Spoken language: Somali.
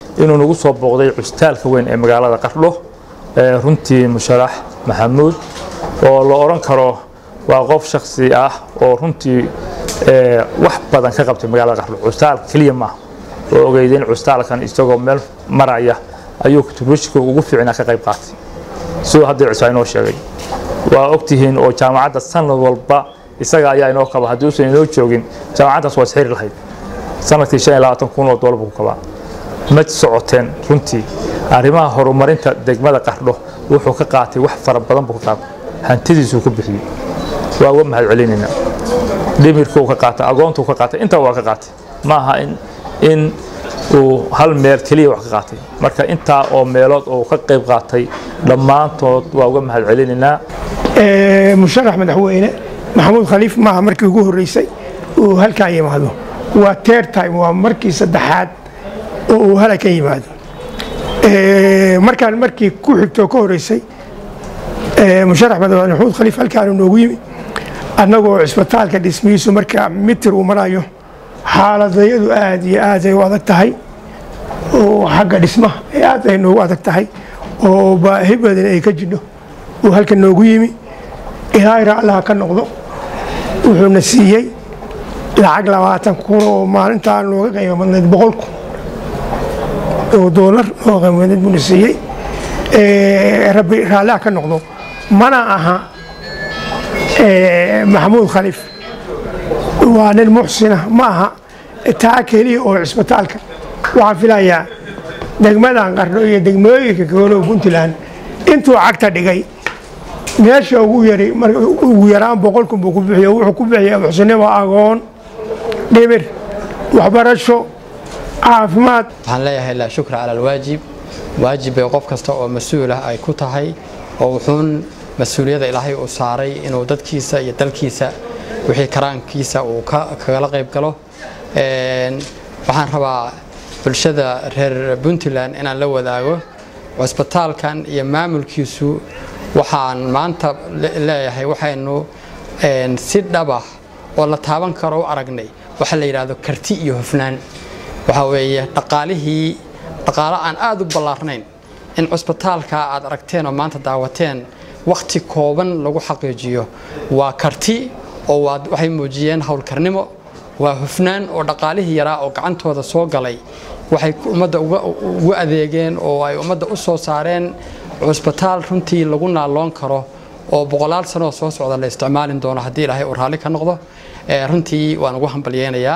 inuu nagu soo booqday cusbitaalka weyn ee magaalada qardho runtii musharax maxamuud oo la odhan karo waa qof shaksi ah oo runtii wax badan ka qabtay magaalada qardho cusbitaalka keliya maaha oo ogeydeen cusbitaalkan isagoo meel maraya ayuu kutubushka ugu fiicnaa ka qayb qaatay siduu hadda cusbaa inoo sheegay waa ogtihiin oo jaamacadda sanad walba isaga ayaa inoo kaba haddii uusan inoo joogin jaamacaddaas waa isxiri lahayd sanadkii shan iyo labaatan kun oo doolar buu kabaa ma socoteen runtii arrimaha horumarinta degmada qardho wuxuu ka qaatay wax fara badan buu ka qaatay hantidiisuu ku bixiyey waa uga mahad celinaynaa dhimirkuu ka qaatay agoontuu ka qaatay intaa waa ka qaatay ma aha in in uu hal meel keliya wax ka qaatay marka intaa oo meelood oo ka qayb qaatay dhammaantood waa uga mahad celinaynaa musharax madaxweyne maxamuud khaliif maaha markii ugu horreysay uu halkan yimaado waa teer time waa markii saddexaad oo uu halkan yimaado markaan markii ku xigtoo ka horreysay musharax madaxweyne maxamuud khaliif halkaanu noogu yimi annagoo cisbitaalka dhismihiisu markaa mitir uu marayo xaaladayadu aad iyo aad ay u adag tahay oo xagga dhismaha aad ay noogu adag tahay oo baahi badan ay ka jidho uu halkan noogu yimi ilaahayra allaha ka noqdo wuxuuna siiyey lacag labaatan kun oo maalintaa nooga qiimo badnayd boqol kun oo doolar nooga qiimo badnayd buuna siiyey rabbi raalliha ka noqdo mana aha maxamuud khaliif waa nin muxsina ma aha taa keliya oo cisbitaalka waxaan filayaa degmadan qardho iyo degmooyinka koolow puntland intuu cagta dhigay meesha ugu yari ugu yaraan boqol kun buu ku bixiyo wuxuu ku bixiyaa muxsinimo agoon dhimir waxbarasho caafimaad waxaan leeyahay laa shukra cala alwaajib waajib bay qof kasta oo mas-uul ah ay ku tahay oo wuxuun mas-uuliyadda ilaahay uu saaray inuu dadkiisa iyo dalkiisa wixii karaankiisa uu kagala qayb galo waxaan rabaa bulshada reer puntland inaan la wadaago cusbitaalkan iyo maamulkiisu waxaan maanta leeyahay waxaynu si dhabah oo la taaban karo u aragnay waxa la yidhaahdo karti iyo hufnaan waxaa weeye dhaqaalihii dhaqaalo aan aada u ballaarnayn in cusbitaalka aad aragteen oo maanta daawateen wakhti kooban lagu xaqiijiyo waa karti oo waxay muujiyeen howlkarnimo waa hufnaan oo dhaqaalihii yaraa oo gacantooda soo galay waxay ummadda ugu adeegeen oo ay ummadda u soo saareen cusbitaal runtii lagu naalloon karo oo boqolaal sanoo soo socda la isticmaalin doono haddii ilaahay uu raalli ka noqdo runtii waan ugu hambalyeynayaa